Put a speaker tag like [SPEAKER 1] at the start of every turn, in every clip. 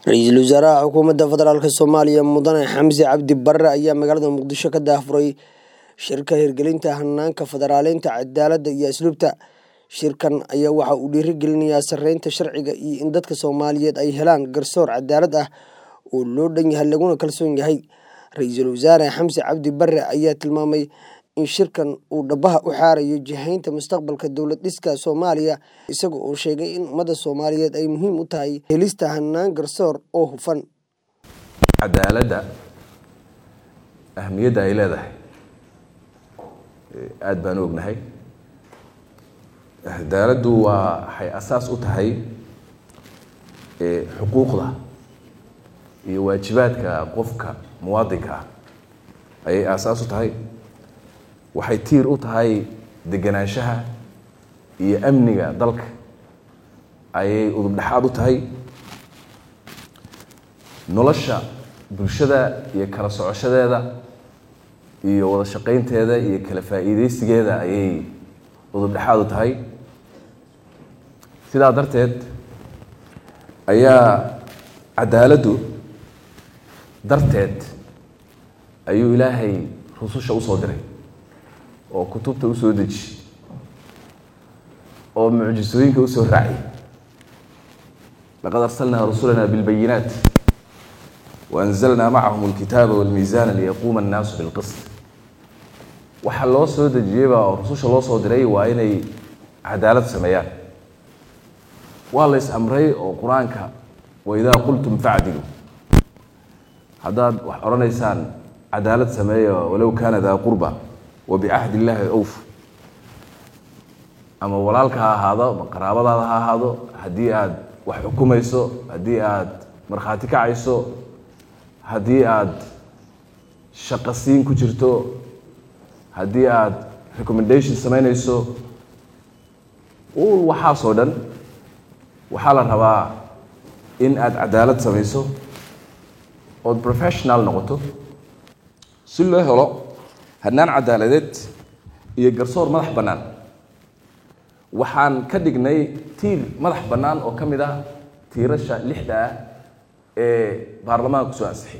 [SPEAKER 1] ra-iisul wasaaraha xukuumadda federaalk soomaaliya mudane xamse cabdi barre ayaa magaalada muqdisho ka daahfuray shirka hirgelinta hanaanka federaaleynta cadaaladda iyo asluubta shirkan ayaa waxa uu dhiirigelinayaa sareynta sharciga iyo in dadka soomaaliyeed ay helaan garsoor cadaalad ah oo loo dhan yahay laguna kalsoon yahay ra-iisul wasaare xamse cabdi barre ayaa tilmaamay in shirkan uu dhabaha u xaarayo jihaynta mustaqbalka dowlad dhiska soomaaliya isaga oo sheegay in ummadda soomaaliyeed ay muhiim u tahay helista hanaan garsoor oo hufan
[SPEAKER 2] cadaaladda ahamiyadda ay leedahay aada baan u ognahay cadaaladdu waa waxay asaas u tahay xuquuqda iyo waajibaadka qofka muwaadinka ah ayay aasaas u tahay waxay tiir u tahay deganaanshaha iyo amniga dalka ayay udubdhexaad u tahay nolosha bulshada iyo kala socoshadeeda iyo wada shaqaynteeda iyo kala faa'iideysigeeda ayay udubdhexaad u tahay sidaa darteed ayaa cadaaladdu darteed ayuu ilaahay rususha usoo diray oo kutubta usoo deji oo mucjisooyinka usoo raaci laqad arsalnaa rusulana bilbayinaat waanzalnaa macahum alkitaaba walmiisaana liyaquuma annaasu bilqist waxa loo soo dejiyeyba oo rususha loo soo diray waa inay cadaalad sameeyaan waa la is amray oo qur-aanka waidaa qultum facdilu haddaad wax odhanaysaan cadaalad sameeya walow kaana daa qurba wabicahdi illaahi awf ama walaalka ha ahaado ama qaraabadaada ha ahaado haddii aad wax xukumayso haddii aad markhaati kacayso haddii aad shaqasiin ku jirto haddii aad recommendation samaynayso ul waxaasoo dhan waxaa la rabaa in aad cadaalad samayso ood professional noqoto si loo helo hanaan cadaaladeed iyo garsoor madax bannaan waxaan ka dhignay tiir madax bannaan oo ka mid ah tiirasha lixda ah ee baarlamaanka kusoo ansixiyay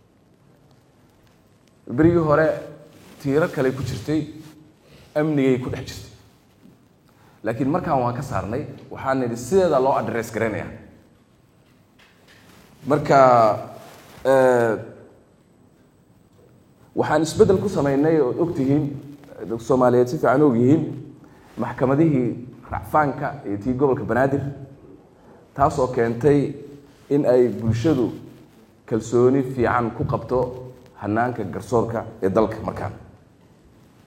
[SPEAKER 2] berigii hore tiiro kale ku jirtay amnigay ku dhex jirtay laakiin markaan waan ka saarnay waxaan nidhi sideeda loo adress garaynaya marka waxaan isbeddel ku samaynay ood ogtihiin soomaaliyeed si fiican og yihiin maxkamadihii racfaanka iyo tii gobolka banaadir taasoo keentay in ay bulshadu kalsooni fiican ku qabto hanaanka garsoorka ee dalka markaan